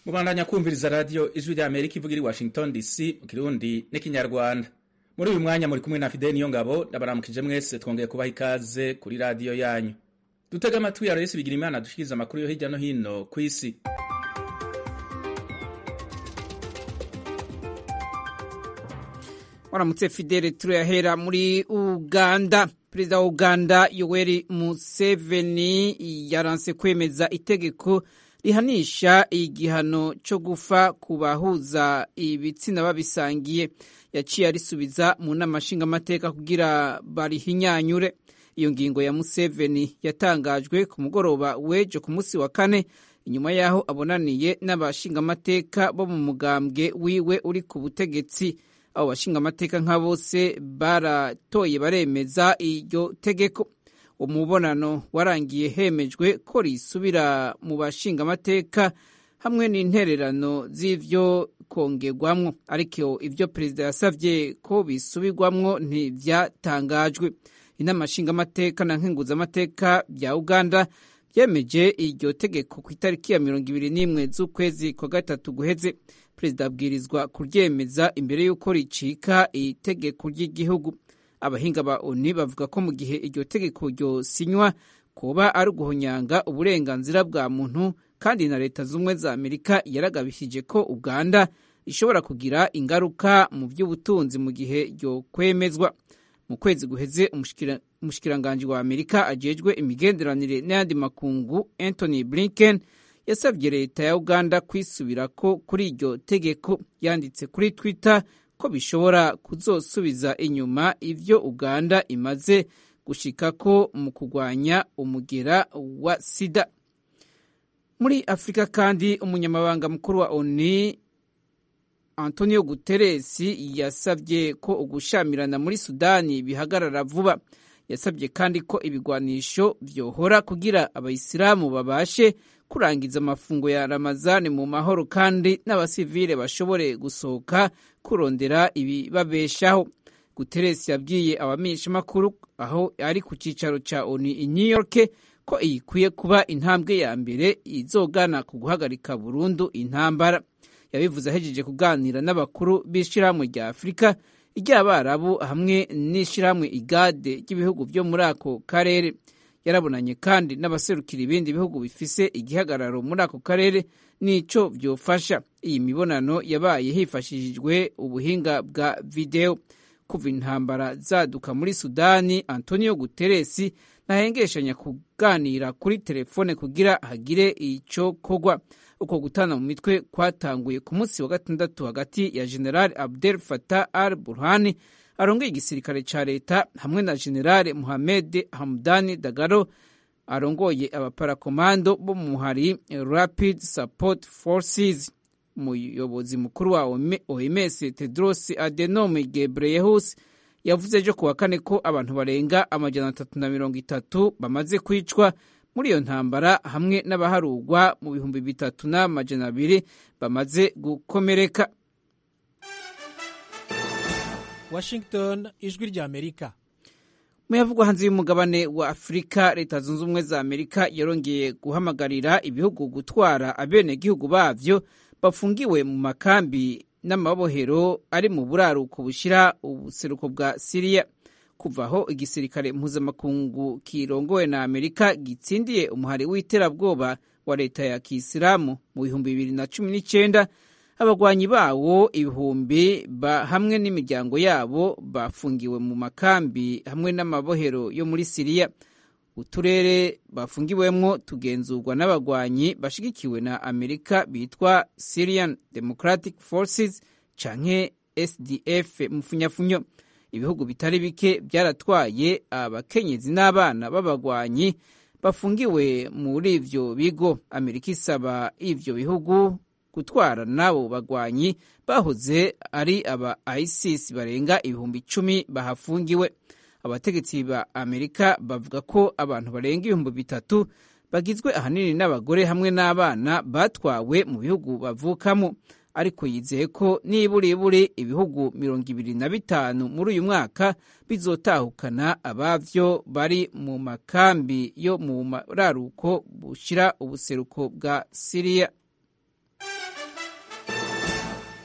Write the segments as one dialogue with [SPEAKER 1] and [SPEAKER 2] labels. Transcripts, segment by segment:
[SPEAKER 1] mubandanya kumviriza radiyo ijwi rya amerika ivuga iri washington dc mu kirundi n'ikinyarwanda muri uyu mwanya muri kumwe na fideli niyo ngabo ndabaramukije mwese twongeye kubaha ikaze kuri radiyo yanyu dutega amatwi ya resi bigira imana dushikiriza amakuru yo hirya no hino ku isi
[SPEAKER 2] waramutse fidele turayahera muri uganda perezida wa uganda yoweri museveni yaranse kwemeza itegeko rihanisha igihano cyo gufa ku bahuza ibitsina babisangiye yaciye arisubiza mu nama nshingamateka kugira barihinyanyure iyo ngingo ya museveni yatangajwe ku mugoroba w'ejo ku munsi wa kane inyuma y'aho abonaniye n'abashingamateka bo mu mugambwe wiwe uri ku butegetsi abo bashingamateka nka bose baratoye baremeza iryo tegeko umubonano warangiye hemejwe ko risubira mu bashingamateka hamwe n'intererano z'ivyo kongerwamwo ariko ivyo perezida yasavye ko bisubirwamwo ntivyatangajwe inama nshingamateka na nkenguzamateka bya uganda byemeje iryo tegeko ku itariki ya mirongo ibiri n'imwe z'ukwezi kwa gatatu guheze perezida abwirizwa kuryemeza imbere y'uko ricika itegeko ry'igihugu abahinga ba oni bavuga ko mu gihe iryo tegeko ryosinywa kuba ari uguhonyanga uburenganzira bwa muntu kandi na leta z'ubumwe za amerika yaragabishije ko uganda ishobora kugira ingaruka mu by'ubutunzi mu gihe ryo kwemezwa mu kwezi guheze umushikiranganji wa amerika ajejwe imigenderanire n'ayandi makungu anthony blinken yasabye leta ya uganda kwisubira ko kuri iryo tegeko yanditse kuri twitter ko bishobora kuzosubiza inyuma ivyo uganda imaze gushikako mu kurwanya umugera wa sida muri afurika kandi umunyamabanga mukuru wa oni antonio guterres yasabye ko ugushamirana muri sudani bihagarara vuba yasabye kandi ko ibigwanisho vyohora kugira abayisilamu babashe kurangiza amafungo ya ramazani mu mahoro kandi n'abasivile bashobore gusohoka kurondera ibibabeshaho guteresi yabwiye abamenyeshamakuru aho ari ku cyicaro cya oni i new york ko iyi ikwiye kuba intambwe ya mbere izogana ku guhagarika burundu intambara yabivuze ahejeje kuganira n'abakuru b'ishyirahamwe rya afurika iry'abarabu hamwe n'ishyirahamwe igade ry'ibihugu byo muri ako karere yarabonanye kandi n'abaserukira ibindi bihugu bifise igihagararo muri ako karere n'ico vyofasha iyi mibonano yabaye hifashishijwe ubuhinga bwa videwo kuva intambara zaduka muri sudani antonio guteresi ntahengeshanya kuganira kuri telefone kugira hagire ico kogwa uko gutana mu mitwe kwatanguye ku munsi wa gatandatu hagati ya general abdel fatah al burhani arongeye igisirikare ca leta hamwe na generale muhamed hamdani dagaro arongoye abaparakomando bo mu muhari rapid support forces umuyobozi mukuru wa oms tedros adenom gebreyehus yavuze ejo kuwa kane ko abantu barenga amajana atatu na mirongo itatu bamaze kwicwa muri iyo ntambara hamwe n'abaharugwa mu bihumbi bitatu n'amajana abiri bamaze gukomereka
[SPEAKER 3] Washington ijwi rya Amerika
[SPEAKER 2] muyavugwa hanze y'umugabane wa Afurika leta zunze ubumwe za Amerika yarongeye guhamagarira ibihugu gutwara abenegihugu bavyo bafungiwe mu makambi n'amabohero ari mu buraruko bushira ubuseruko bwa Siriya kuva aho igisirikare mpuzamakungu kirongowe na Amerika gitsindiye umuhari w'iterabwoba wa leta ya Kisilamu mu bihumbi bibiri na cumi n'icenda abagwanyi bawo ibihumbi hamwe n'imiryango yabo bafungiwe mu makambi hamwe n'amabohero yo muri siriya uturere bafungiwemwo tugenzurwa n'abagwanyi bashigikiwe na amerika bitwa syrian democratic forces canke sdf mufunyafunyo ibihugu bitari bike byaratwaye abakenyezi n'abana b'abagwanyi bafungiwe muri ivyo bigo amerika isaba ivyo bihugu gutwara n'abo bagwanyi bahoze ari aba isis barenga ibihumbi icumi bahafungiwe abategetsi ba amerika bavuga ko abantu barenga ibihumbi bitatu bagizwe ahanini n'abagore hamwe n'abana batwawe mu bihugu bavukamo ariko yizeye ko niburiburi ibihugu mirongo ibiri na bitanu muri uyu mwaka bizotahukana abavyo bari mu makambi yo mu mararuko bushira ubuseruko bwa siriya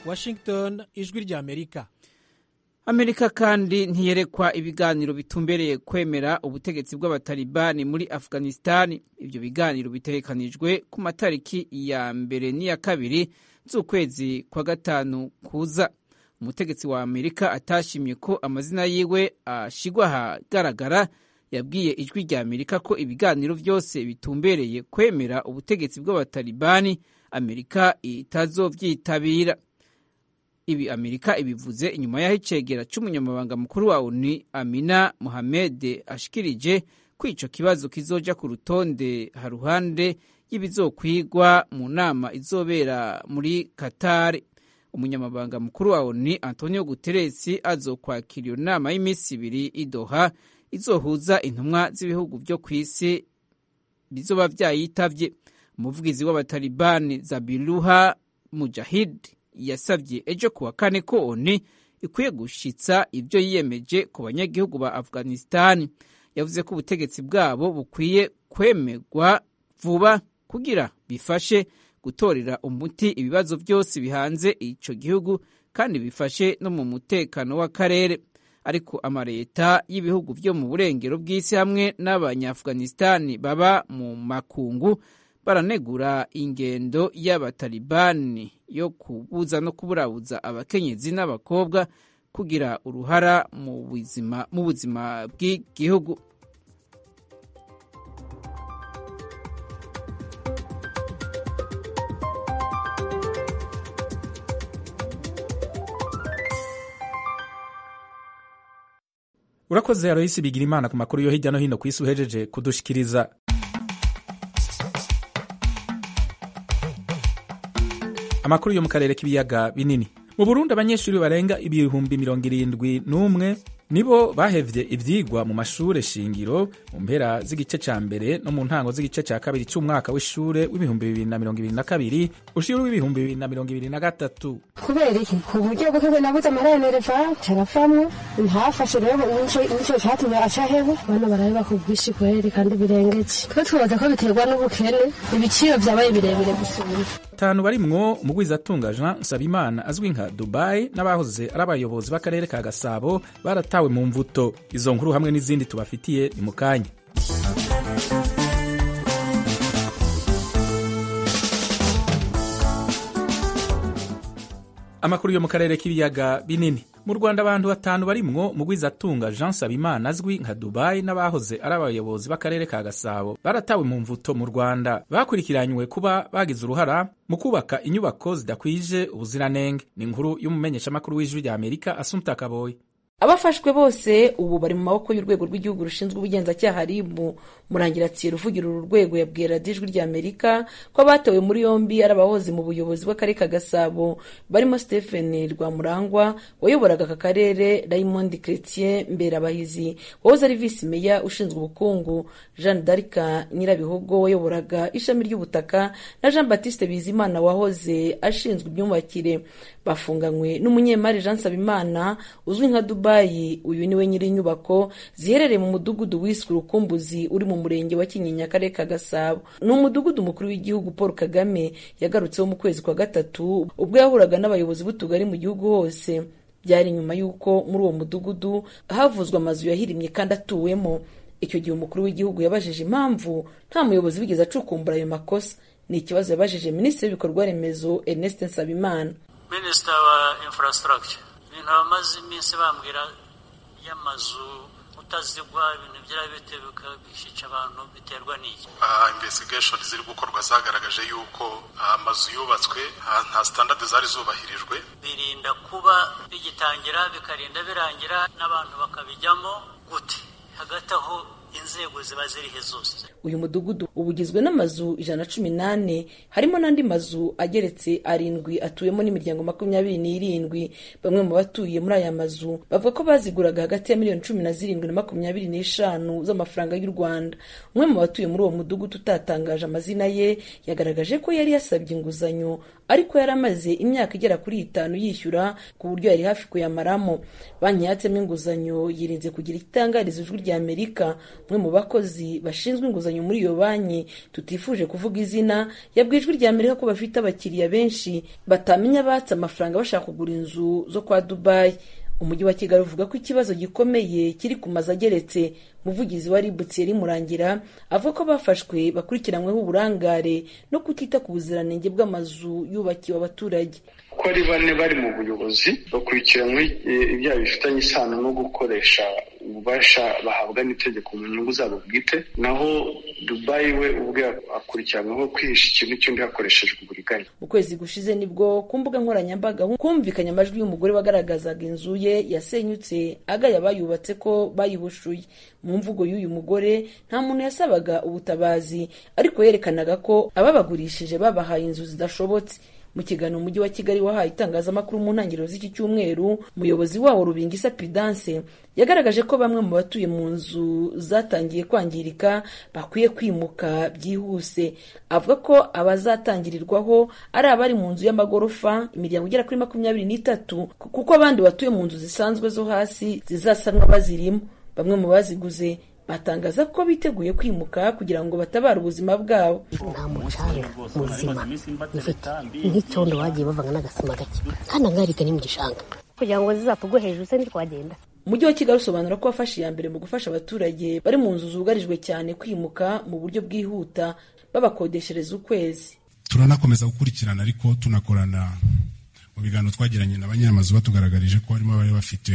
[SPEAKER 3] washington ijwi ry'amerika
[SPEAKER 2] amerika kandi ntiyerekwa ibiganiro bitumbereye kwemera ubutegetsi bw'abatalibani muri afghanistan ibyo biganiro bitegekanijwe ku matariki ya mbere n'iya kabiri z'ukwezi kwa gatanu kuza umutegetsi wa amerika atashimye ko amazina yiwe ashigwa ahagaragara yabwiye ijwi rya amerika ko ibiganiro byose bitumbereye kwemera ubutegetsi bw'abatalibani amerika itazovyitabira ibi amerika ibivuze inyuma y'aho icegera c'umunyamabanga mukuru wa oni amina mohamed ashikirije ko ico kibazo kizoja ku rutonde haruhande y'ibizokwigwa mu nama izobera muri katari umunyamabanga mukuru wa oni antonio guteresi azokwakira iyo nama y'iminsi ibiri idoha izohuza intumwa z'ibihugu vyo ku isi bizoba vyayitavye umuvugizi w'abatalibani zabiluha mujahid yasabye ejo kuwa kane ko oni ikwiye gushitsa ibyo yiyemeje ku banyagihugu ba afghanistan yavuze ko ubutegetsi bwabo bukwiye kwemerwa vuba kugira bifashe gutorera umuti ibibazo byose bihanze ico gihugu kandi bifashe no mu mutekano w'akarere ariko amaleta y'ibihugu vyo mu burengero bw'isi hamwe n'abanyafghanistan baba mu makungu baranegura ingendo y'abatalibani yo kubuza no kuburabuza abakenyezi n'abakobwa kugira uruhara mu buzima mu buzima bw'igihugu
[SPEAKER 1] urakoze aroyisi bigira imana ku makuru yo hirya no hino ku isi uhejeje kudushikiriza amakuru yo mu karere k'ibiyaga binini mu burundi abanyeshuri barenga ibihumbi mirongo irindwi n'umwe nibo bahevye ivyigwa mu mashure shingiro mu mpera z'igice ca mbere no mu ntango z'igice ca kabiri c'umwaka w'ishure w'ibihumbi bibiri na mirongo ibiri na kabiri ushira w'ibihumbi bibiri na mirongo ibiri na gatatu
[SPEAKER 4] kubera iki ku buryo bw'uko nabuze amarenereva carafamwo ntafashe rero nico catumye acaheba bana barabeba ku bwinshi kweri kandi birengeje twe twibaza ko biterwa n'ubukene ibiciro vyabaye birebire gusumba
[SPEAKER 1] batanu barimwo umugwizatunga jean nsabimana azwi nka dubai n'abahoze ari abayobozi b'akarere ka gasabo baratawe mu mvuto izo nkuru hamwe n'izindi tubafitiye ni mu kanya amakuru yo mu karere k'ibiyaga binini mu rwanda abantu batanu barimwo mugwizatunga jean sabimana azwi nka dubai n'abahoze ari abayobozi b'akarere ka gasabo baratawe mu mvuto mu rwanda bakurikiranywe kuba bagize uruhara mu kubaka inyubako zidakwije ubuziranenge ni inkuru y'umumenyeshamakuru w'ijwi rya amerika asumta kaboyi
[SPEAKER 5] abafashwe bose ubu bari mu maboko y'urwego rw'igihugu rushinzwe ubugenzacyaha ribu murangiratsiye ruvugira uru rwego yabwiye radiyo ijwi rya amerika ko abatawe muri yombi ari abahoze mu buyobozi bw'akarere ka gasabo barimo stephen rwamurangwa wayoboraga aka karere raymond chretien mberabahizi wahoze ari visi meya ushinzwe ubukungu jeanne d'arca nyirabihogo wayoboraga ishami ry'ubutaka na jean baptiste bizimana wahoze ashinzwe imyubakire bafunganywe n'umunyemari jean nsabimana uzwi nka dubai uyu niwe nyiri inyubako ziherereye mu mudugudu wiswe urukumbuzi uri mu murenge wa kinyinya akarere ka gasabo ni umudugudu mukuru w'igihugu paul kagame yagarutseho mu kwezi kwa gatatu ubwo yahuraga n'abayobozi b'utugari mu gihugu hose byari nyuma y'uko muri uwo mudugudu havuzwe amazu yahirimye kandi atuwemo icyo gihe umukuru w'igihugu yabajije impamvu nta muyobozi wigeze acukumbura ayo makosa ni ikibazo yabajije minisitiri w'ibikorwa remezo ernest nsabimana
[SPEAKER 6] minisita wa infrastructure ibintu bamaze iminsi bambwira y'amazu utazigwa ibintu byarabite bikabishica abantu biterwa n'iki
[SPEAKER 7] investigation ziri gukorwa zagaragaje yuko amazu yubatswe nta standard zari zubahirijwe
[SPEAKER 6] birinda kuba bigitangira bikarinda birangira n'abantu bakabijyamo gute hagati aho inzego ziba zirihe zose
[SPEAKER 5] uyu mudugudu uba ugizwe n'amazu ijana na cumi n'ane harimo n'andi mazu ageretse arindwi atuyemo n'imiryango makumyabiri n'irindwi bamwe mu batuye muri aya mazu bavuga ko baziguraga hagati ya miliyoni cumi na zirindwi na makumyabiri n'eshanu z'amafaranga y'u rwanda umwe mu batuye muri uwo mudugudu utatangaje amazina ye yagaragaje ko yari yasabye inguzanyo ariko yari amaze imyaka igera kuri itanu yishyura ku buryo yari hafi kuyamaramo banki yatsemo inguzanyo yirinze kugira itangariza ijwi rya amerika umwe mu bakozi bashinzwe inguzanyo muri iyo banki tutifuje kuvuga izina yabwiye ijwi rya amerika ko bafite abakiriya benshi batamenya batse amafaranga bashaka kugura inzu zo kwa dubayi umujyi wa kigali uvuga ko ikibazo gikomeye kiri ku mazu ageretse umuvugizi wa ribu thierry murangira avuga ko bafashwe bakurikiranyweho uburangare no kutita ku buziranenge bw'amazu yubakiwe abaturage
[SPEAKER 8] ko ari bane bari mu buyobozi bakurikiranywe ibyaha bifitanye isano no gukoresha ububasha bahabwa n'itegeko mu nyungu zabo bwite naho dubayi we ubwe akurikiranyweho kwihisha ikintu cy'undi hakoreshejwe uburiganya
[SPEAKER 5] mu kwezi gushize nibwo ku mbuga nkoranyambaga humvikanye amajwi y'umugore wagaragazaga inzu ye yasenyutse agaya abayubatse ko bayihushuye mu mvugo y'uyu mugore nta muntu yasabaga ubutabazi ariko yerekanaga ko ababagurishije babahaye inzu zidashobotse mu kiganiro umujyi wa kigali wahaye itangazamakuru mu ntangiriro z'iki cyumweru umuyobozi wawo rubingisa pidanse yagaragaje ko bamwe mu batuye mu nzu zatangiye kwangirika bakwiye kwimuka byihuse avuga ko abazatangirirwaho ari abari mu nzu y'amagorofa imiryango igera kuri makumyabiri n'itatu kuko abandi batuye mu nzu zisanzwe zo hasi zizasanwa bazirimo bamwe mu baziguze batangaza ko biteguye kwimuka kugira ngo batabare ubuzima bwabo
[SPEAKER 9] nta mucanga muzima ifite nk'icyondo bagiye bavanga n'agasima gake kandi angarika ni mu gishanga kugira ngo zizatugwe hejuru se ntitwagenda
[SPEAKER 5] umujyi wa kigali usobanura ko wafashe iya mbere mu gufasha abaturage bari mu nzu zugarijwe cyane kwimuka mu buryo bwihuta babakodeshereza ukwezi
[SPEAKER 10] turanakomeza gukurikirana ariko tunakorana mu biganiro twagiranye na banyiramazu batugaragarije ko harimo abari bafite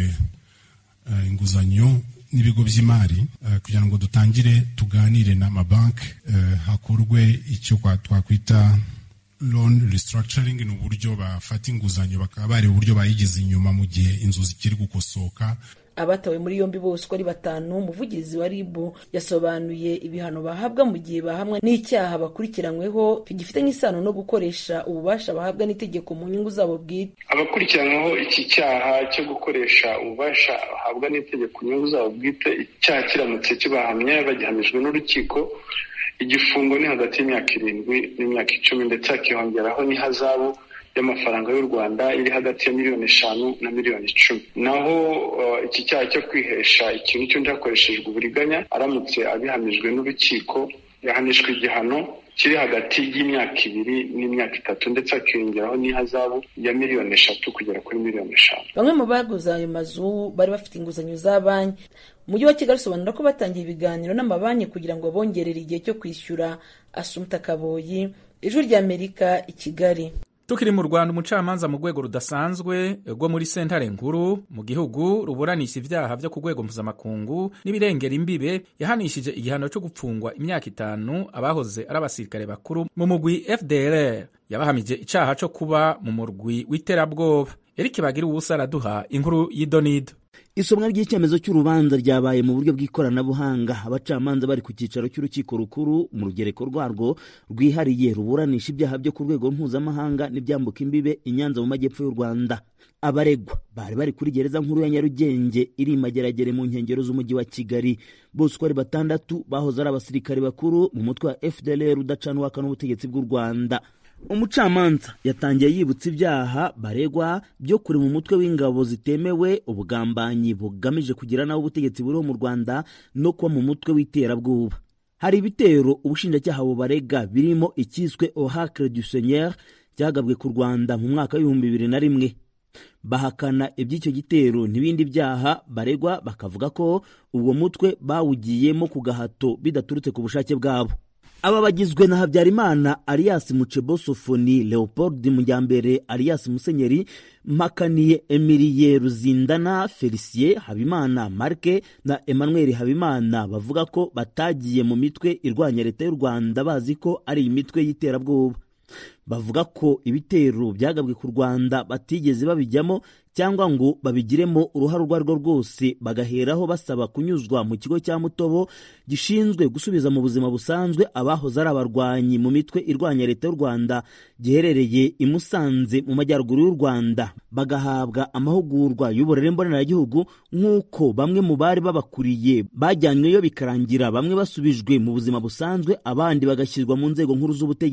[SPEAKER 10] inguzanyo n'ibigo by'imari kugira ngo dutangire tuganire n'amabanki hakorwe icyo twakwita loan restructuring ni uburyo bafata inguzanyo bakaba bareba uburyo bayigize inyuma mu gihe inzu zikiri gukosoka
[SPEAKER 5] abatawe muri yombi bose uko ari batanu umuvugizi wa ribu yasobanuye ibihano bahabwa mu gihe bahamwa n'icyaha bakurikiranyweho gifitanye isano no gukoresha ububasha bahabwa n'itegeko mu nyungu zabo bwite
[SPEAKER 8] abakurikiranyweho iki cyaha cyo gukoresha ububasha bahabwa n'itegeko mu nyungu zabo bwite icyaha kiramutse kibahamye bagihamijwe n'urukiko igifungo ni hagati y'imyaka irindwi n'imyaka icumi ndetse hakiyongeraho n'ihazabu y'amafaranga y'u rwanda iri hagati ya miliyoni eshanu na miliyoni icumi naho iki cyaha cyo kwihesha ikintu cy'undi hakoreshejwe uburiganya aramutse abihamijwe n'urukiko yahanishwa igihano kiri hagati y'imyaka ibiri n'imyaka itatu ndetse hakiyongeraho n'ihazabu ya miliyoni eshatu kugera kuri miliyoni eshanu
[SPEAKER 5] bamwe mu baguze ayo mazu bari bafite inguzanyo za banki umujyi wa kigali usobanura ko batangiye ibiganiro n'amabanki kugira ngo bongerere igihe cyo kwishyura asumta kaboyi ijwi ry'amerika i kigali
[SPEAKER 1] tukiri mu rwanda umucamanza mu rwego rudasanzwe rwo muri sentare nkuru mu gihugu ruburanisha ibyaha byo ku rwego mpuzamakungu n'ibirengera imbibe yahanishije igihano cyo gupfungwa imyaka itanu abahoze ari abasirikare bakuru mu mugwi fdr yabahamije icyaha cyo kuba mu murwi w'iterabwoba erike bagira ubusa araduha inkuru y'idonido
[SPEAKER 11] isomwa ry'icyemezo cy'urubanza ryabaye mu buryo bw'ikoranabuhanga abacamanza bari ku cyicaro cy'urukiko rukuru mu rugereko rwarwo rwihariye ruburanisha ibyaha byo ku rwego mpuzamahanga n'ibyambuka imbibe i nyanza mu majyepfo y'u rwanda abaregwa bari bari kuri gereza nkuru ya nyarugenge iri mageragere mu nkengero z'umujyi wa kigali bose uko ari batandatu bahoze ari abasirikare bakuru mu mutwe wa fdlr udacanwaka n'ubutegetsi bw'u rwanda umucamanza yatangiye yibutsa ibyaha baregwa byo kure mu mutwe w'ingabo zitemewe ubugambanyi bugamije kugira nawe ubutegetsi buriho mu rwanda no kuba mu mutwe w'iterabwoba hari ibitero ubushinjacyaha bubarega birimo icyiswe ohacre du seigneur cyagabwe ku rwanda mu mwaka w'ibihumbi bibiri na rimwe bahakana iby'icyo gitero n'ibindi byaha baregwa bakavuga ko uwo mutwe bawugiyemo ku gahato bidaturutse ku bushake bwabo aba bagizwe na habyarimana alias mucebosofoni leopold mujyambere alias musenyeri mpakaniye emilie ruzindana felicien habimana marke na emmanuel habimana bavuga ko batagiye mu mitwe irwanya leta y'u rwanda bazi ko ari imitwe y'iterabwoba bavuga ko ibitero byagabwe ku rwanda batigeze babijyamo cyangwa ngo babigiremo uruhare urwo ari rwo rwose bagaheraho basaba kunyuzwa mu kigo cya mutobo gishinzwe gusubiza mu buzima busanzwe abahoze ari abarwanyi mu mitwe irwanya leta y'u rwanda giherereye i musanze mu majyaruguru y'u rwanda bagahabwa amahugurwa y'uburere mboneragihugu nk'uko bamwe mu bari babakuriye bajyanyweyo bikarangira bamwe basubijwe mu buzima busanzwe abandi bagashyirwa mu nzego nkuru z'ubutegetsi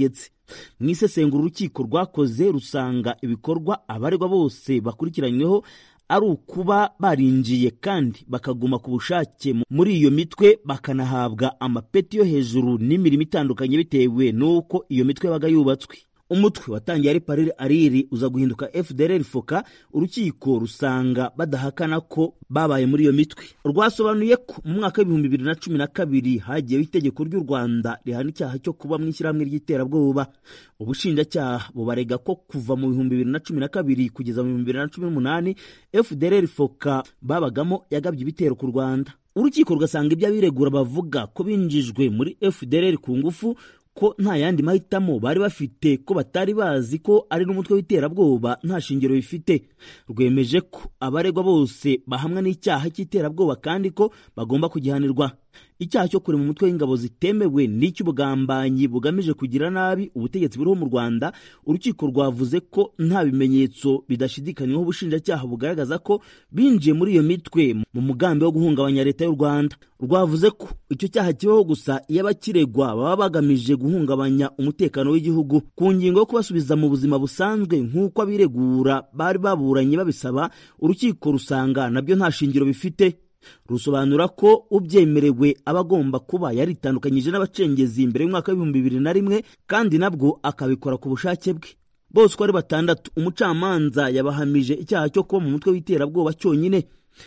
[SPEAKER 11] mu isesengura urukiko rwakoze rusanga ibikorwa abaregwa bose bakurikiranyweho ari ukuba barinjiye kandi bakaguma ku bushake muri iyo mitwe bakanahabwa amapeti yo hejuru n'imirimo itandukanye bitewe n'uko iyo mitwe yabaga yubatswe umutwe watangiye ari parire ariri uza guhinduka fdr foka urukiko rusanga badahakana ko babaye muri iyo mitwe rwasobanuye ko mu mwaka w'ibihumbi bibiri na cumi na kabiri hagiyeho itegeko ry'u rwanda rihana icyaha cyo kuba mu ishyirahamwe ry'iterabwoba ubushinjacyaha bubarega ko kuva mu bihumbi bibiri na cumi na kabiri kugeza mu bihumbi bibiri na cumi n'umunani fdr foka babagamo yagabye ibitero ku rwanda urukiko rugasanga ibyo abiregura bavuga ko binjijwe muri fdr ku ngufu ko nta yandi mahitamo bari bafite ko batari bazi ko ari n'umutwe w'iterabwoba nta shingiro bifite rwemeje ko abaregwa bose bahamwa n'icyaha cy'iterabwoba kandi ko bagomba kugihanirwa icyaha cyo kurema umutwe w'ingabo zitemewe n'icy'ubugambanyi bugamije kugira nabi ubutegetsi buriho mu rwanda urukiko rwavuze ko nta bimenyetso bidashidikanywaho ubushinjacyaha bugaragaza ko binjiye muri iyo mitwe mu mugambi wo guhungabanya leta y'u rwanda rwavuze ko icyo cyaha kibaho gusa iyo abakiregwa baba bagamije guhungabanya umutekano w'igihugu ku ngingo yo kubasubiza mu buzima busanzwe nk'uko abiregura bari baburanye babisaba urukiko rusanga nabyo nta shingiro bifite rusobanura ko ubyemerewe aba agomba kuba yaritandukanyije n'abacengezi mbere y'umwaka w'ibihumbi bibiri na rimwe kandi nabwo akabikora ku bushake bwe bose uko ari batandatu umucamanza yabahamije icyaha cyo kuba mu mutwe w'iterabwoba cyonyine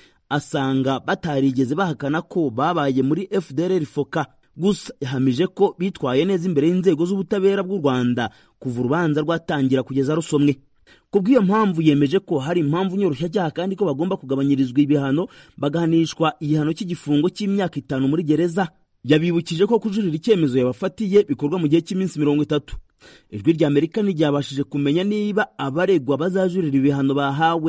[SPEAKER 11] asanga batarigeze bahakana ko babaye muri fdr foka gusa yahamije ko bitwaye neza imbere y'inzego z'ubutabera bw'u rwanda kuva urubanza rwatangira kugeza rusomwe ku bw'iyo mpamvu yemeje ko hari impamvu nyoroshyacyaha kandi ko bagomba kugabanyirizwa ibihano bagahanishwa igihano cy'igifungo cy'imyaka itanu muri gereza yabibukije ko kujurira icyemezo yabafatiye bikorwa mu gihe cy'iminsi mirongo itatu ijwi rya amerika ntiryabashije kumenya niba abaregwa bazajurira ibihano bahawe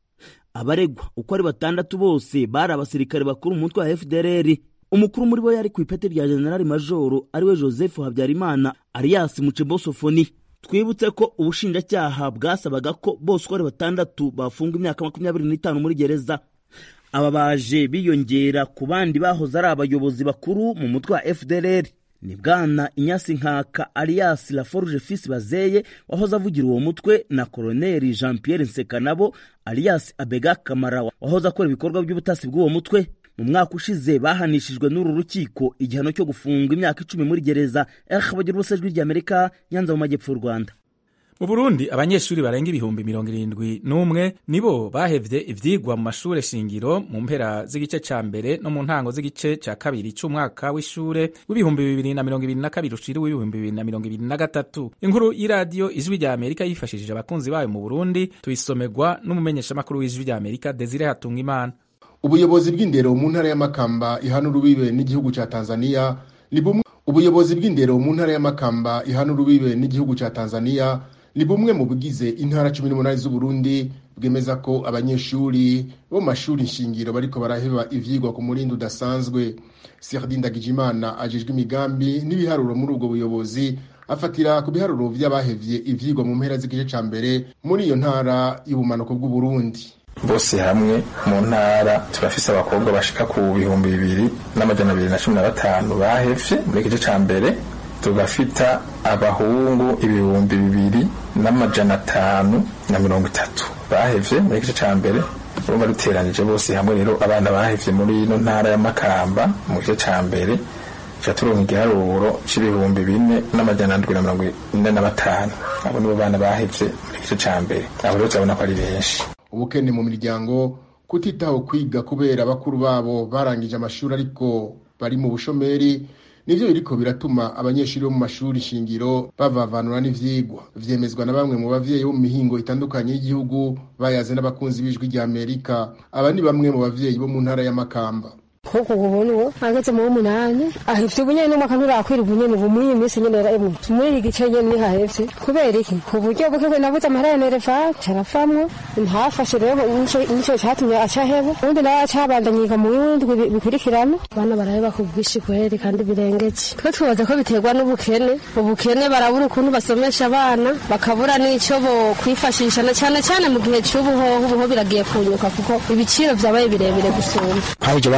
[SPEAKER 11] abaregwa uko ari batandatu bose bari abasirikare bakuru mu mutwe wa fdr umukuru muri bo yari ku ipeti rya generali majoro ariwe joseph habyarimana alias mucebosofoni twibutse ko ubushinjacyaha bwasabaga ko bose uko ari batandatu bafunga imyaka makumyabiri n'itanu muri gereza aba baje biyongera ku bandi bahoze ari abayobozi bakuru mu mutwe wa fdr ni bwana inyasi nkaka alias laforge fils bazeye wahoze avugira uwo mutwe na koloneli jean pierre nsekanabo alias abega kamara wahoze akora ibikorwa by'ubutasi bw'uwo mutwe mu mwaka ushize bahanishijwe n'uru rukiko igihano cyo gufunga imyaka icumi muri gereza eh bagira ubusa ijwi ry'amerika nyanza mu majyepfo y'u rwanda
[SPEAKER 1] mu burundi abanyeshuri barenga ibihumbi mirongo irindwi n'umwe nibo bahevye ivyigwa mu mashure shingiro mu mpera z'igice ca mbere no mu ntango z'igice ca kabiri c'umwaka w'ishure w'ibihumbi bibiri na mirongo ibiri na kabiri ushira w'ibihumbi bibiri na mirongo ibiri na gatatu inkuru y'iradiyo ijwi rya amerika yifashishije abakunzi bayo mu burundi tuyisomerwa n'umumenyeshamakuru w'ijwi rya amerika desire hatungimana
[SPEAKER 12] ubuyobozi bw'indero mu ntara y'amakamba ihana urubibe n'igihugu ca tanzania ni bumwe ubuyobozi bw'indero mu ntara y'amakamba ihana urubibe n'igihugu ca tanzania ni bumwe mu bugize intara cumi n'umunani z'uburundi bwemeza ko abanyeshuri bo mu mashuri nshingiro bariko baraheba ivyigwa ku murindi udasanzwe serdin ndagijimana ajejwe imigambi n'ibiharuro muri ubwo buyobozi afatira ku biharuro vy'abahevye ivyigwa mu mpera z'igice ca mbere muri iyo ntara y'ubumanuko bw'uburundi
[SPEAKER 13] bose hamwe mu ntara turafise abakobwa bashika ku bihumbi bibiri n'amajana abiri na cumi na batanu bahevye muri igice ca mbere tugafita abahungu ibihumbi bibiri n'amajana atanu na mirongo itatu bahevye muri igice ca mbere urumva duteranije bose hamwe rero abana bahevye muri ino ntara y'amakamba mu gice ca mbere ca turonka igiharuro c'ibihumbi bine n'amajana ndwi na mirongo ine na batanu abo nibo bana bahevye muri igice ca mbere abo rero turabona ko ari benshi
[SPEAKER 12] ubukene mu miryango kutitaho kwiga kubera bakuru babo barangije amashuri ariko bari mu bushomeri nivyo biriko biratuma abanyeshuri bo mu mashuri shingiro bavavanura n'ivyigwa vyemezwa na bamwe mu bavyeyi bo mu mihingo itandukanye y'igihugu bayaze n'abakunzi b'ijwi rya amerika aba ni bamwe mu bavyeyi bo mu ntara y'amakamba
[SPEAKER 4] kuko ubona uwo ageze mu w'umunani ahefite ubunyene n'umwaka nturakwira ubunyene ubu muri iyi minsi nyene yaramwe muri iki gice nyene niho ahefite kubera iki ku buryo bwe nabuze amahera ya nereva carafamwo ntafashe rero nico catumye acaheba ubundi nawe acabandanyiga mu bindi bikurikirana abana baraheba ku bwinshi kweri kandi birengeje twe twibaza ko biterwa n'ubukene ubukene barabura ukuntu basomesha abana bakabura n'ico bo kwifashisha na cane cane mu gihe c'ubuhoho ubuho biragiye kunyuka kuko ibiciro vyabaye birebire gusumba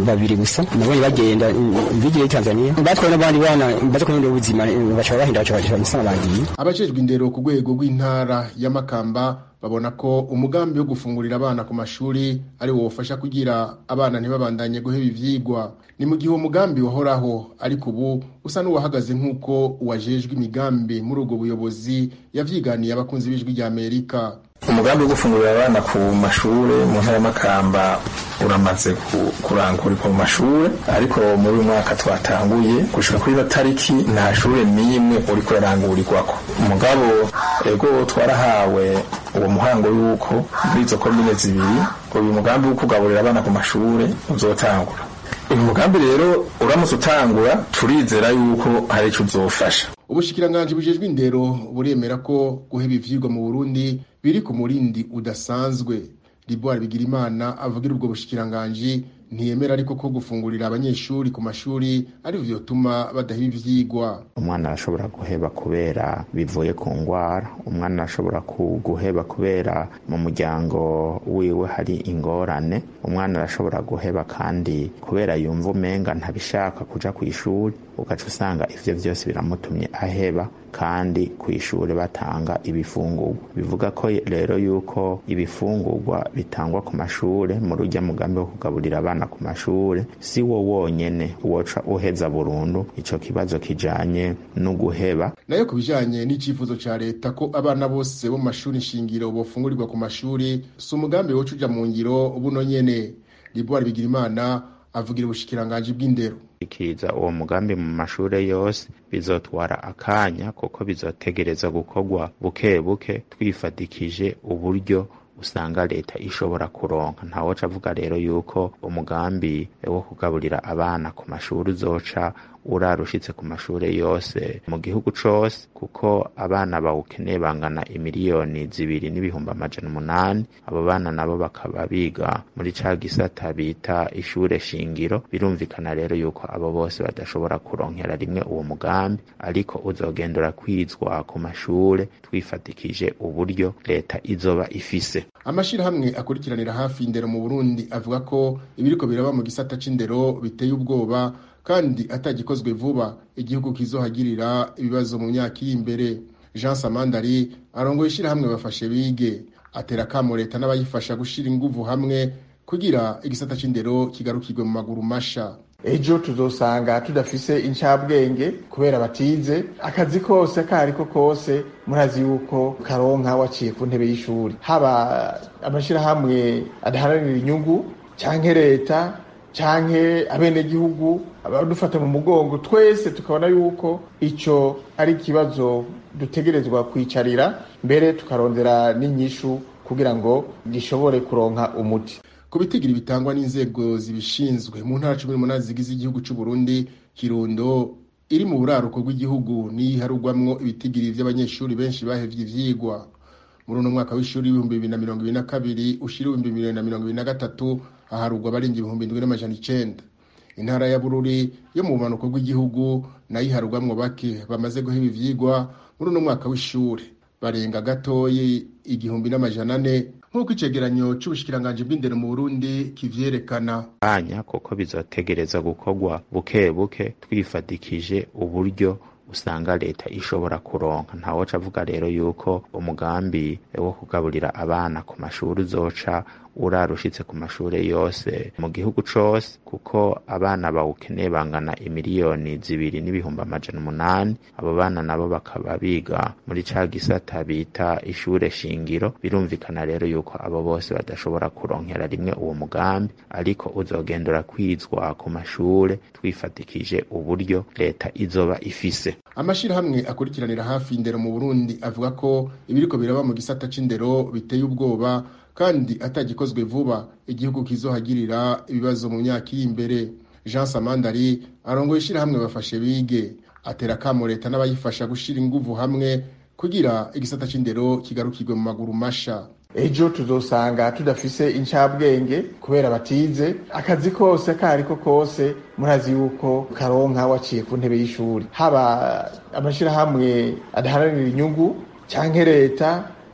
[SPEAKER 14] babiri gusa nabonye bagenda bigiye Tanzania batwaye n'abandi bana baje kurondera ubuzima baca bahinda baca baca musanga bagiye
[SPEAKER 12] abajejwe indero ku rwego rw'intara ya Makamba babona ko umugambi wo gufungurira abana ku mashuri ari wo wofasha kugira abana ntibabandanye guheba ivyigwa ni mu gihe uwo mugambi wahoraho ariko ubu usa n'uwahagaze nk'uko uwajejwe imigambi muri ubwo buyobozi yavyiganiye abakunzi b'ijwi rya Amerika
[SPEAKER 13] umugambi wo gufungurira abana ku mashure mu ntara y'amakamba uramaze kurangurirwa mu mashure ariko muri uyu mwaka twatanguye gushika kuri tariki nta shure n'imwe uriko urarangurirwako umugabo ego twarahawe uwo muhango yuko muri izo komine zibiri uyu mugambi wo kugaburira abana ku mashure uzotangura uyu mugambi rero uramutse utangura turizera yuko hari ico uzofasha
[SPEAKER 12] ubushikiranganji bujejwe indero buremera ko guheba ivyigwa mu Burundi biri ku murindi udasanzwe Liboire Bigirimana avugira ubwo bushikiranganji ntiyemera ariko ko gufungurira abanyeshuri ku mashuri ari vyo tuma badaheba ivyigwa
[SPEAKER 15] umwana arashobora guheba kubera bivuye ku ngwara umwana arashobora guheba kubera mu muryango wiwe hari ingorane umwana arashobora guheba kandi kubera yumva umenga ntabishaka kuja ku ishuri ugaca usanga ivyo vyose biramutumye aheba kandi ku ishuri batanga ibifungurwa bivuga ko rero yuko ibifungurwa bitangwa ku mashure muri urya mugambi wo kugaburira abana ku mashure si wo wonyene woca uheza burundu ico kibazo kijanye no guheba
[SPEAKER 12] nayo ku bijanye n'icifuzo ca leta ko abana bose bo mu mashuri nshingiro bofungurirwa ku mashuri si umugambi woca uja mu ngiro buno nyene Liboire Bigirimana avugira ubushikiranganji bw'indero
[SPEAKER 15] ikiriza uwo mugambi mu mashure yose bizotwara akanya kuko bizotegereza gukorwa buke buke twifatikije uburyo usanga leta ishobora kuronka ntawoca avuga rero yuko umugambi wo kugaburira abana ku mashuri uzoca urarushitse ku mashure yose mu gihugu cose kuko abana bawukeneye bangana imiliyoni zibiri n'ibihumbi amajana umunani abo bana nabo bakaba biga muri ca gisata bita ishure shingiro birumvikana rero yuko abo bose badashobora kuronkera rimwe uwo mugambi ariko uzogenda urakwizwa ku mashure twifatikije uburyo leta izoba ifise
[SPEAKER 12] amashirahamwe akurikiranira hafi indero mu Burundi avuga ko ibiriko biraba mu gisata c'indero biteye ubwoba kandi atagikozwe vuba igihugu kizohagirira ibibazo mu myaka iri imbere Jean Samandari arongoye ishirahamwe bafashe bige atera kamo leta n'abayifasha gushira inguvu hamwe kugira igisata c'indero kigarukirwe mu maguru masha
[SPEAKER 16] ejo tuzosanga tudafise incabwenge kubera batize akazi kose kariko kose murazi yuko karonka waciye ku ntebe y'ishuri haba amashirahamwe adaharanira inyungu canke leta canke abenegihugu abadufata mu mugongo twese tukabona yuko ico ari ikibazo dutegerezwa kwicarira mbere tukarondera n'inyishu kugira ngo gishobore kuronka umuti
[SPEAKER 12] ku bitigiri bitangwa n'inzego zibishinzwe mu ntara cumi n'umunani zigize igihugu c'u Burundi Kirundo iri mu buraruko bw'igihugu niharugwamwo ibitigiri vy'abanyeshuri benshi bahevye ivyigwa muri uno mwaka w'ishuri w'ibihumbi bibiri na mirongo ibiri na kabiri ushira ibihumbi bibiri na mirongo ibiri na gatatu haharugwa abarenga ibihumbi indwi n'amajana icenda intara ya bururi yo mu bumanuko bw'igihugu nayo iharugwamwo bake bamaze guheba ivyigwa muri uno mwaka w'ishuri barenga gatoyi igihumbi n'amajana ane nk'uko icegeranyo c'ubushikiranganji bw'indero mu burundi kivyerekana
[SPEAKER 15] anya kuko bizotegereza gukorwa buke buke twifatikije uburyo usanga leta ishobora kuronka ntawoca avuga rero yuko umugambi wo kugaburira abana ku mashuri uzoca urarushitse ku mashure yose mu gihugu cose kuko abana bawukeneye bangana imiliyoni zibiri n'ibihumbi amajana umunani abo bana nabo bakaba biga muri ca gisata bita ishure shingiro birumvikana rero yuko abo bose badashobora kuronkera rimwe uwo mugambi ariko uzogenda urakwizwa ku mashure twifatikije uburyo leta izoba ifise
[SPEAKER 12] amashirahamwe akurikiranira hafi indero mu Burundi avuga ko ibiriko biraba mu gisata c'indero biteye ubwoba kandi atagikozwe vuba igihugu kizohagirira ibibazo mu myaka iri imbere Jean Samandari arongoye ishirahamwe bafashe bige atera kamo leta n'abayifasha gushira inguvu hamwe kugira igisata c'indero kigarukirwe mu maguru masha
[SPEAKER 16] ejo tuzosanga tudafise incabwenge kubera batize akazi kose kariko kose murazi yuko karonka waciye ku ntebe y'ishuri haba amashirahamwe adaharanira inyungu canke leta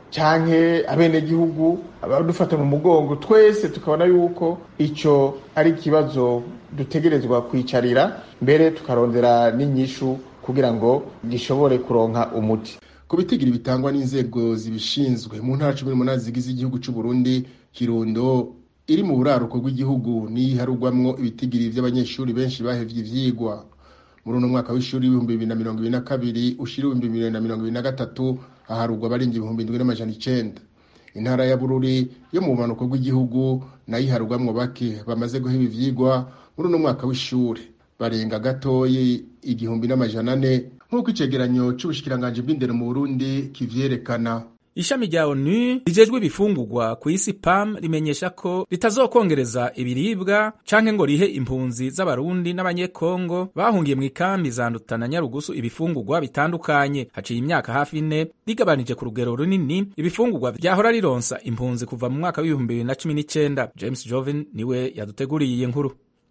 [SPEAKER 16] canke abenegihugu abadufata mu mugongo twese tukabona yuko ico ari ikibazo dutegerezwa kwicarira mbere tukarondera n'inyishu kugira ngo gishobore kuronka umuti
[SPEAKER 12] ku bitigiri bitangwa n'inzego zibishinzwe mu ntara cumi n'umunani zigize igihugu cy'u Burundi kirundo iri mu buraruko bw'igihugu niharugwamwo ibitigiri vy'abanyeshuri benshi bahevye ivyigwa muri uno mwaka w'ishuri w'ibihumbi bibiri na mirongo ibiri na kabiri ushira ibihumbi bibiri na mirongo ibiri na gatatu aharugwa abarenga ibihumbi indwi n'amajana icenda intara ya bururi yo mu bumanuko bw'igihugu nayo iharugwamwo bake bamaze guheba ivyigwa muri uno mwaka w'ishuri barenga gatoyi igihumbi n'amajana ane nk'uko icegeranyo c'ubushikiranganji bw'indero mu burundi kivyerekana
[SPEAKER 1] ishami rya onu rijejwe ibifungurwa ku isi pam rimenyesha ko ritazokongereza ibiribwa canke ngo rihe impunzi z'abarundi n'abanyekongo bahungiye mu ikambi za nduta na nyarugusu ibifungurwa bitandukanye haciye imyaka hafi ine rigabanije ku rugero runini ibifungurwa vyahora rironsa impunzi kuva mu mwaka w'ibihumbi bibiri na cumi n'icenda james joven niwe yaduteguriye iyi nkuru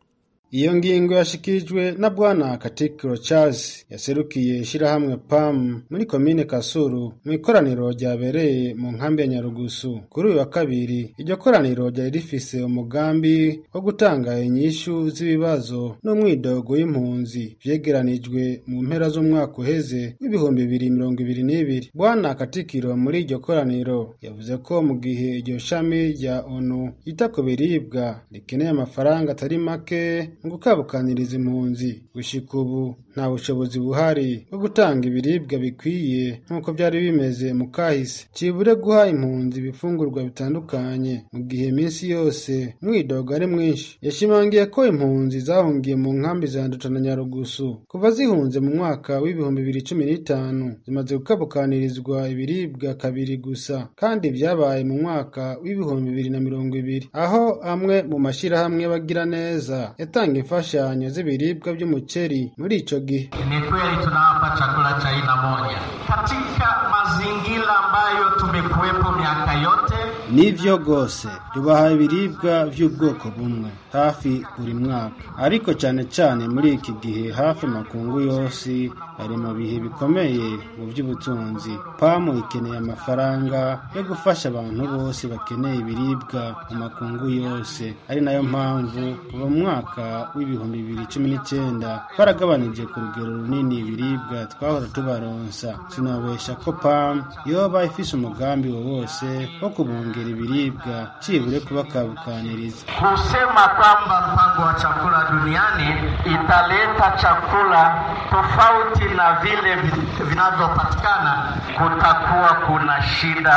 [SPEAKER 17] iyo ngingo yashikirijwe na bwana katikiro charles yaserukiye ishirahamwe pam muri komine kasuru mu ikoraniro ryabereye mu nkambi ya nyarugusu kuri uyu wa kabiri iryo koraniro ryari rifise umugambi wo gutanga inyishu z'ibibazo n'umwidogo y'impunzi vyegeranijwe mu mpera z'umwaka uheze w'ibihumbi bibiri mirongo ibiri n'ibiri bwana katikiro muri iryo koraniro yavuze ko mu gihe iryo shami rya onu yita ku biribwa rikeneye amafaranga atari make mu gukabukaniriza impunzi gushika ubu nta bushobozi buhari bwo gutanga ibiribwa bikwiye nk'uko byari bimeze mu kahise cibure guha impunzi ibifungurwa bitandukanye mu gihe iminsi yose umwidogo ari mwinshi yashimangiye ko impunzi zahungiye mu nkambi za nduta na nyarugusu kuva zihunze mu mwaka w'ibihumbi bibiri cumi n'itanu zimaze gukabukanirizwa ibiribwa kabiri gusa kandi vyabaye mu mwaka w'ibihumbi bibiri na mirongo ibiri aho amwe mu mashirahamwe y'abagira neza yatanga imfashanyo z'ibiribwa by'umuceri muri ico gihe
[SPEAKER 18] Ni kweli tunawapa chakula cha aina moja katika mazingira ambayo tumekuwepo miaka yote.
[SPEAKER 17] nivyo rwose tubaha ibiribwa vy'ubwoko bumwe hafi buri mwaka ariko cane cane muri iki gihe hafi makungu yose ari mu bihe bikomeye mu by'ubutunzi pamu ikeneye amafaranga yo gufasha abantu bose bakeneye ibiribwa mu makungu yose ari nayo mpamvu kuva mu mwaka w'ibihumbi bibiri cumi n'icyenda twaragabanije ku rugero runini ibiribwa twahora tubaronsa sinabesha ko pamu yoba ifise umugambi wo wose wo kubongera ibiribwa cibure kubakabukaniriza
[SPEAKER 18] Kusema kwamba mpango wa chakula duniani italeta chakula tofauti na vile vi- vinavyopatikana, kutakuwa kuna shida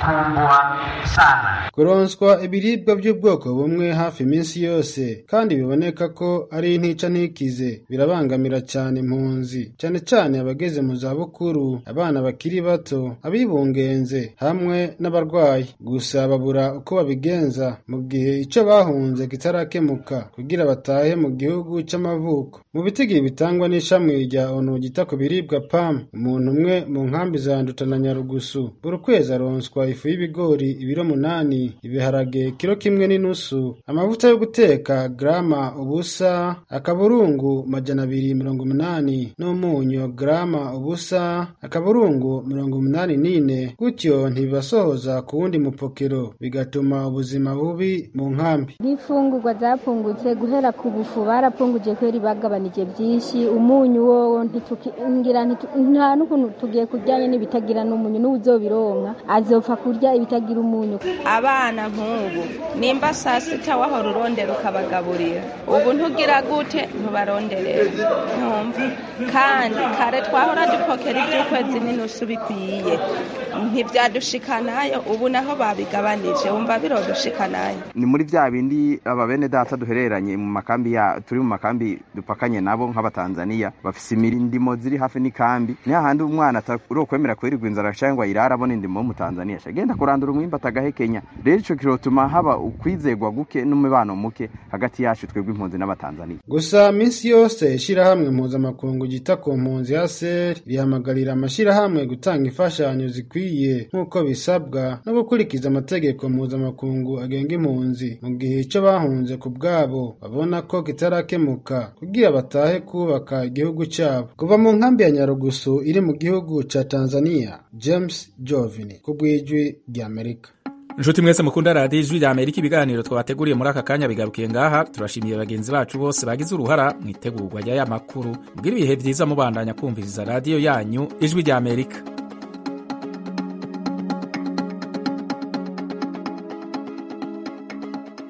[SPEAKER 18] kubwa sana.
[SPEAKER 17] kuronswa ibiribwa by'ubwoko bumwe hafi iminsi yose kandi biboneka ko ari intica ntikize birabangamira cyane impunzi cyane cyane abageze mu zabukuru abana bakiri bato abibungenze hamwe n'abarwayi gusa babura uko babigenza mu gihe icyo bahunze kitarakemuka kugira batahe mu gihugu cy'amavuko mu bitigiri bitangwa n'ishami rya onu gita ku biribwa pam umuntu umwe mu nkambi za nduta na nyarugusu buri kwezi aronswa ifu y'ibigori ibiro munani ibiharage kiro kimwe n'inusu amavuta yo guteka grama ubusa akaburungu majana abiri mirongo umunani n'umunyu grama ubusa akaburungu mirongo umunani n'ine gutyo ntibibasohoza ku wundi mupokero bigatuma ubuzima bubi mu nkambi
[SPEAKER 19] n'imfungurwa zapfungutse guhera ku bufu barapfunguje kubera bagabanije byinshi umunyu wowo ntituki- ngira ntitu- nta n'ukuntu tugiye kuryanye n'ibitagira n'umunyu n'uwuzobironka azopfa kurya ibitagira umunyu
[SPEAKER 20] abana nk'ubu nimba saa sita wahora urondera ukabagaburira ubu ntugira gute ntubaronderera ntumva kandi kare twahora dupokera iby'ukwezi n'inusu bikwiye ntibyadushikanayo ubu naho babigabanije wumva birodushikanayo
[SPEAKER 21] ni muri bya bindi aba bene data duhereranye mu makambi ya turi mu makambi dupakanye nabo nk'abatanzaniya bafise imirindimo ziri hafi n'ikambi ni hahandi umwana atarokwemera kwirirwa inzara cyangwa ayirara abona indimo w'umutanzaniya agenda kurandura umwimba atagahekenya rero ico kirotuma haba ukwizegwa guke n'umubano muke hagati yacu twebwe impunzi n'abatanzaniya
[SPEAKER 17] gusa minsi yose ishirahamwe mpuzamakungu ryita ku mpunzi ya ser rihamagarira amashirahamwe gutanga imfashanyo zikwiye nk'uko bisabwa no gukurikiza amategeko mpuzamakungu agenga impunzi mu gihe ico bahunze ku bwabo babona ko kitarakemuka kugira batahe kubaka igihugu cyabo kuva kuva mu nkambi ya nyarugusu iri mu gihugu ca tanzania james jovini ku bw'ijwi ry'amerika
[SPEAKER 1] inshuti mwese mukunda radiyo ijwi rya amerika ibiganiro twabateguriye muri aka kanya bigarukiye ngaha turashimiye bagenzi bacu bose bagize uruhara mu itegurwa ry'aya makuru mbwira ibihe byiza mubandanya kumviriza radiyo yanyu ijwi rya amerika